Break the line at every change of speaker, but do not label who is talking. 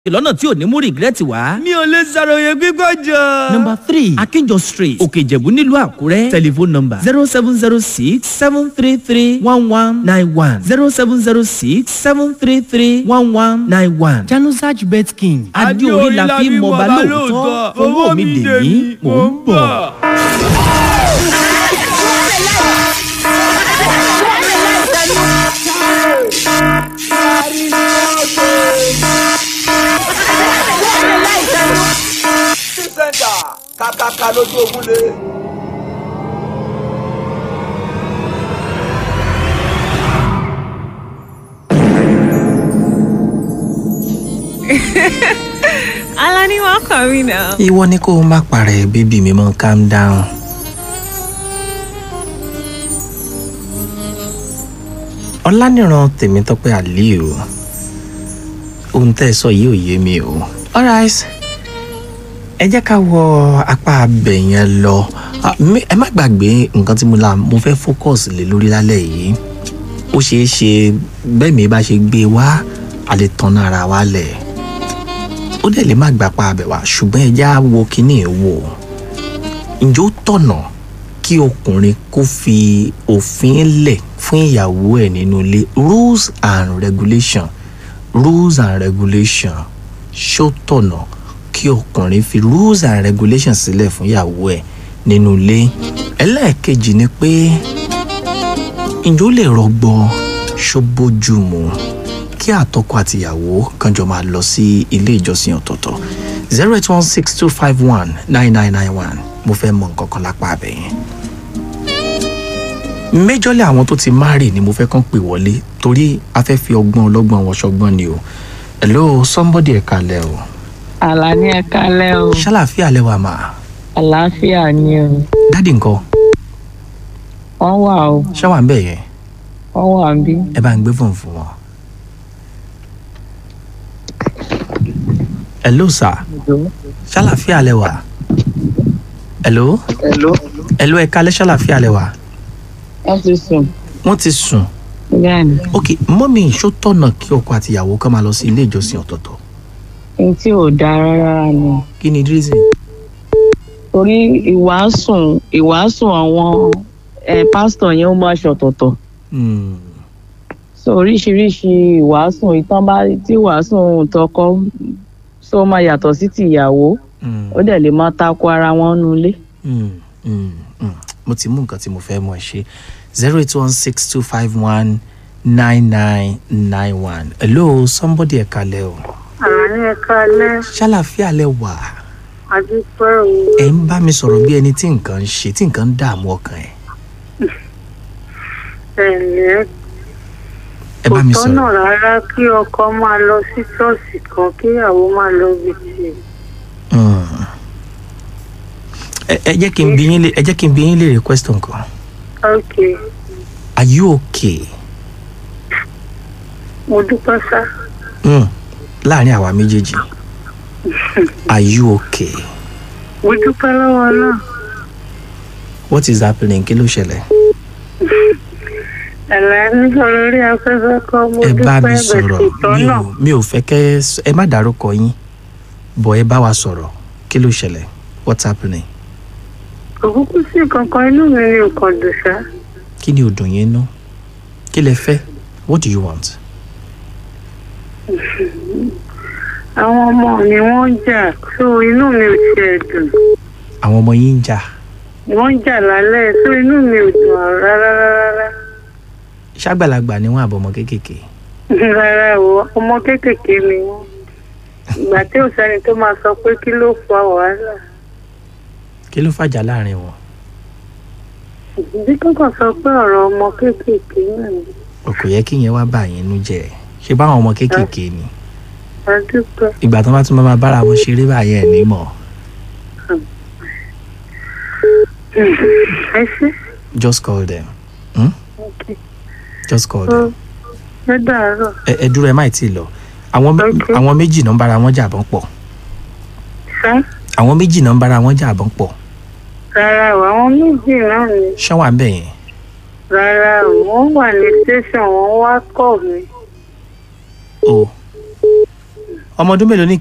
lọ́nà tí ò ní mú rìgírẹ́tì wá.
mi ò lè ṣàròyé gbígbọ́ jọ.
number three akínjọ street òkè ìjẹ̀bú nílùú àkúrẹ́ telephone number zero seven zero six seven three three one one nine one zero seven zero six seven three three one one nine one. janusaj bet king adéorí la fi mọba lóòótọ́ owó mi dè mí mò ń bọ̀.
sẹ́ńtà kàkàkà lójú ogun lé.
Alani, welcome me now.
ìwọ ni kó o má parẹ́ bébì mi mọ́ calm down. ọ̀lànìràn tèmítọ́pẹ́ aliu ohun tẹ́ ẹ sọ yìí ò yé mi o. alright ẹ jẹ́ ká wọ apá abẹ yẹn lọ Ah, mi- ẹ má gbàgbé nǹkan tí mo la mo fẹ́ focus lé lórí lálẹ́ yìí ó ṣeé ṣe bẹ́ẹ̀ mi bá ṣe gbé wá a lè tan ara wa lẹ̀ ó dẹ̀ lè má gbà pa abẹ wá ṣùgbọ́n ẹja wo kínní ẹ̀ wò ǹjẹ́ ó tọ̀nà kí ọkùnrin kó fi òfin lẹ̀ fún ìyàwó ẹ̀ nínú ilé rules and regulation rules and regulation ṣó tọ̀nà kí ọkùnrin fi rules and regulation sílẹ̀ fún ìyàwó ẹ̀ nínú ilé ẹlẹ́ẹ̀kejì ni pé ǹjẹ́ ó lè rọgbọ ṣó bójú mu kí àtọkọ àtìyàwó kan jọ máa lọ sí ilé ìjọsìn ọ̀tọ̀ọ̀tọ̀ zero eight one six two five one nine nine nine one mo fẹ́ mọ nǹkan kan lápá abẹ yẹn. méjọ́lẹ̀ àwọn tó ti márì ni mo fẹ́ kàn pè wọlé torí a fẹ́ fi ọgbọ́n ọlọ́gbọ́n wọn ṣọgbọ́n ni o hello somebody ẹ̀ka lẹ̀ o
Àlàní ẹ kálẹ́ o
ṣàlàfíà lẹ́wà mà
àlàáfíà ni o
dádì nǹkan
wọ́n wà o
ṣáwà ń bẹ̀ yẹn
wọ́n wà ń bí.
ẹ bá ń gbé fóònù fún wọn. hello sir ṣàlàfíà lẹ́wà hello
Hello.
hello ẹ̀ka lẹ́ ṣàlàfíà lẹ́wà
wọ́n ti sùn
wọ́n ti sùn
bẹ́ẹ̀ ni
ok mọ́mí ṣó tọ̀nà kí ọkọ àti ìyàwó kan máa lọ sí ilé ìjọsìn ọ̀tọ̀ọ̀tọ̀
ohun tí ò dáa rárá ni
kí ni reason.
torí ìwàásùn ìwàásùn àwọn ẹ pásítọ̀ yẹn ó máa ṣọ̀tọ̀tọ̀
Hmm.
so oríṣiríṣi ìwàásùn ìtàn bá tí ìwàásùn tọkọ so máa yàtọ̀ sí ti ìyàwó
Hmm.
ó dẹ̀ lè máa takò ara wọn nulẹ̀.
Hmm. Hmm. Hmm. mo ti mú nǹkan tí mo fẹ́ mọ̀ ṣe zero eight one six two five one nine nine nine one hello somebody ẹ̀ka lẹ́ o
àní ẹ̀ka alẹ́
ṣàlàfíà lẹ́ wà
àdúpẹ́ o
ẹ̀ ń bá mi sọ̀rọ̀ bí ẹni tí nǹkan ń ṣe tí nǹkan ń dààmú ọkàn ẹ̀
ẹ̀lẹ́
ẹ
kò
bá mi
tọ́nà
sọ̀rọ̀
rárá kí ọkọ máa lọ sí ṣọ́ọ̀ṣì kan kí ìyàwó máa lọ bí tiẹ̀.
Hmm. ẹ ẹ jẹ́ kí n bí yín lé ẹ jẹ́ kí n bí yín lè request nǹkan
ok
are you okay?
mo dúpẹ́ sá
Hmm. láàrin àwa méjèèjì are you okay?
mo dúpẹ́ lọ́wọ́ náà
what is happening kí ló ṣẹlẹ̀?
ẹ̀lẹ́ nígbà lórí afẹ́fẹ́ kọ́ mo
ẹ bá
dúpẹ́
mi
bẹ̀
sọ̀rọ̀
kò
mi
tọ́nà
ò mi ò fẹ́ kẹ́ ẹ s- ẹ má dárúkọ yín bọ̀ ẹ bá wa sọ̀rọ̀ kí ló ṣẹlẹ̀ what's happening
kò kúkú sí kankan inú mi ni nǹkan dùn sá
kí ni ò dùn yín nú kí lẹ fẹ́ what do you want?
àwọn ọmọ mi wọ́n ń jà so inú mi ò tiẹ̀ dùn
àwọn ọmọ yín ń jà
wọ́n ń jà lálẹ́ so inú mi ò dùn rárá rárá
ṣàgbàlagbà ni wọn àbọ̀mọ kéékèèké
rárá o ọmọ kéékèèké ni wọ́n ìgbà tí ò sẹ́ni tó máa sọ pé kí ló fa wàhálà
kí ló fàjà láàrin wọn
bí kankan sọ pé ọ̀rọ̀ ọmọ kéékèèké náà ni
o kò yẹ kí yẹn wá bà yín nú jẹ́ ṣé báwọn ọmọ kéékèèké ni
a dúpẹ́
ìgbà tó bá tún máa bára wọn ṣeré báyẹn ní mọ̀
ẹ ṣe
just call them hmm?
Okay.
just call them
ẹ dàárọ̀
ẹ ẹ dúró ẹ má tí ì lọ àwọn mé-
Okay.
àwọn méjì náà ń bára wọn jà bọ́n pọ̀
sá
àwọn méjì náà ń bára wọn jà bọ́n pọ̀
rárá o àwọn méjì náà ni
ṣán wà ń bẹ̀ yẹn
rárá o wọ́n wà ní tẹsán wọ́n wá kọ mi
o ọmọ ọdún mélòó ní